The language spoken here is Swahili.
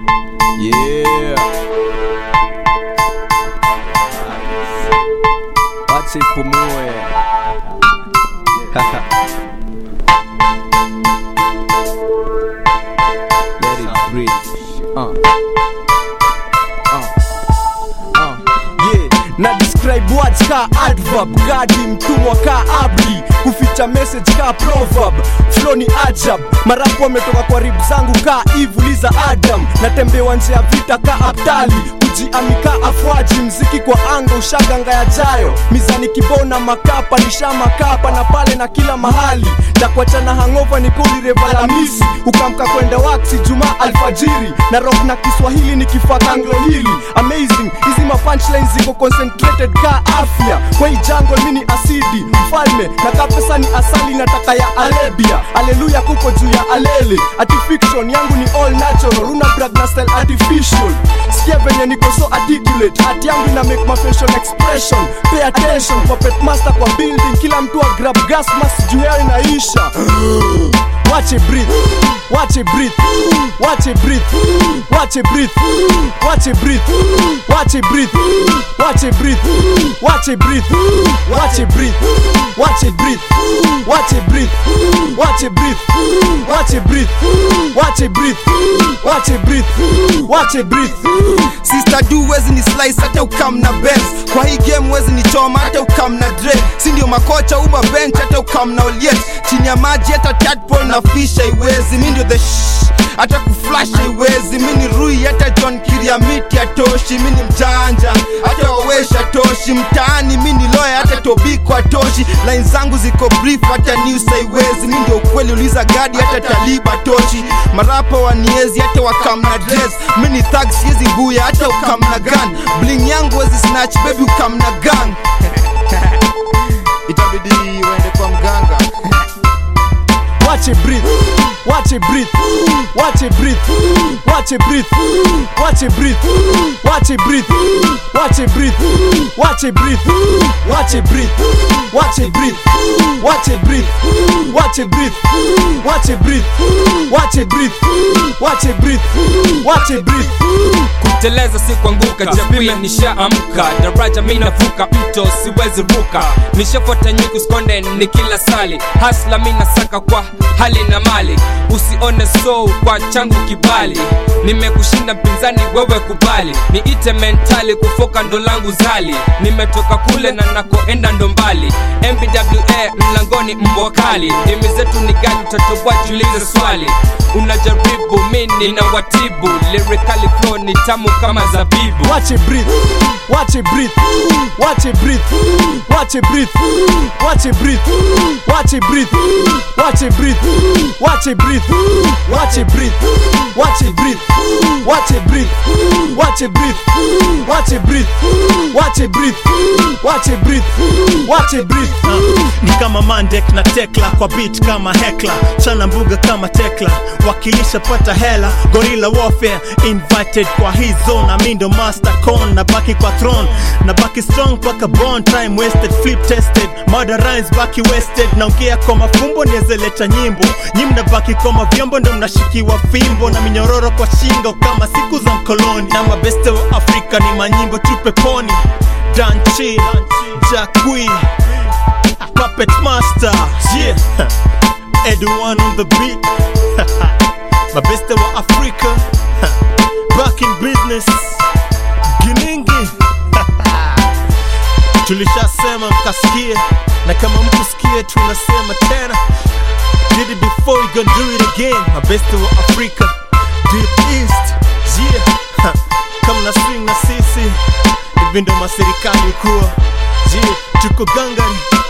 Yeah. Wacha ipumue. Let it breathe. Uh. Uh. Uh. Yeah. na describe words ka adverb gadi mtumwa ka abli kuficha message ka proverb flow ni ajab marapu wametoka kwa rib zangu ka ivuliza adam natembewa nje ya vita ka abdali kujiamika afwaji mziki kwa anga ushaganga ya jayo mizani kibona makapa nisha makapa na pale na kila mahali ndakuachana hangova ni kulirevalamisi ukamka kwenda waksi juma alfajiri na rock na kiswahili ni kifaka anglo hili amazing hizi mapunchlines ziko concentrated ka afya kwa hii jungle mini asidi mfalme na kapesa ni asali nataka ya alebia aleluya kuko juu ya alele ati fiction yangu ni all natural una brag na style artificial sikia venye niko so articulate hati yangu ina make my facial expression pay attention puppet master kwa building kila mtu wa grab gas mask juu yao inaisha Watch it breathe, watch it breathe, watch it breathe, watch it breathe, watch it breathe, watch it breathe, watch it breathe, watch it breathe, watch it breathe, watch it breathe, watch it breathe, watch it breathe, watch it breathe, watch it breathe, watch it breathe, watch it breathe. sister du wezi ni slice hata ukam na bens kwa hii game wezi ni choma hata ukam na dre si ndio makocha uma bench hata ukam na oliet chini ya maji hata tadpole na fish haiwezi mi ndio the shh hata kuflash haiwezi mi ni rui hata john kiriamiti atoshi mi ni mjanja hata wawesha toshi mtaani mi ni loya hata tobiko atoshi line zangu ziko brief hata news haiwezi mi ndio ukweli uliza gadi hata taliba toshi marapa waniezi hata wakam na dress mi ni thug siezi buya hata ukam na gun bling yangu wezi snatch baby ukam na gang itabidi uende kwa mganga Watch it breathe, watch it breathe, watch it breathe, watch it breathe, watch it breathe, watch it breathe, watch it breathe, watch it breathe, watch it breathe, watch it breathe, watch it breathe, watch it breathe, watch it breathe, watch it breathe, watch it breathe, watch it breathe. kuteleza si kuanguka japia nishaamka daraja mi navuka mto siwezi ruka nishafuata nyuku skonde ni kila sali hasla mi nasaka kwa hali na mali usione so kwa changu kibali nimekushinda mpinzani wewe kubali niite mentali kufoka ndo langu zali nimetoka kule na nakoenda ndo mbali mbwa mlangoni mbwa kali dimi zetu ni gani utatoboa jiulize swali unajaribu mini na watibu lyrically flow ni tamu kama zabibu Watch it breathe, watch it breathe, watch it breathe, watch it breathe, watch it breathe, watch it breathe, watch it breathe, watch it breathe, watch it breathe, watch it breathe, watch it breathe, watch it breathe, watch it breathe, watch it breathe, watch it breathe, watch it breathe. ni kama mandek na tekla kwa beat kama hekla chana mbuga kama tekla wakilisha pata hela gorilla warfare invited kwa hii zone amindo master con na baki kwa throne na baki strong paka bond time wasted flip tested murder rhymes baki wasted naongea kwa mafumbo niezeleta nyimbo nyi mnabaki kwa mavyombo ndo mnashikiwa fimbo na minyororo kwa shingo kama siku za mkoloni na mabeste wa afrika ni manyimbo tu peponi danchi jakwi Puppet Master, yeah. Edwan on the beat. My best wa Africa. Back in business. Giningi. Tulishasema mkasikie na kama mkusikie tunasema tena. Did it before we gonna do it again. My best wa Africa. Deep East. Yeah. Kama na swing na sisi. Hivi ndo maserikali kuwa. Yeah, tuko gangari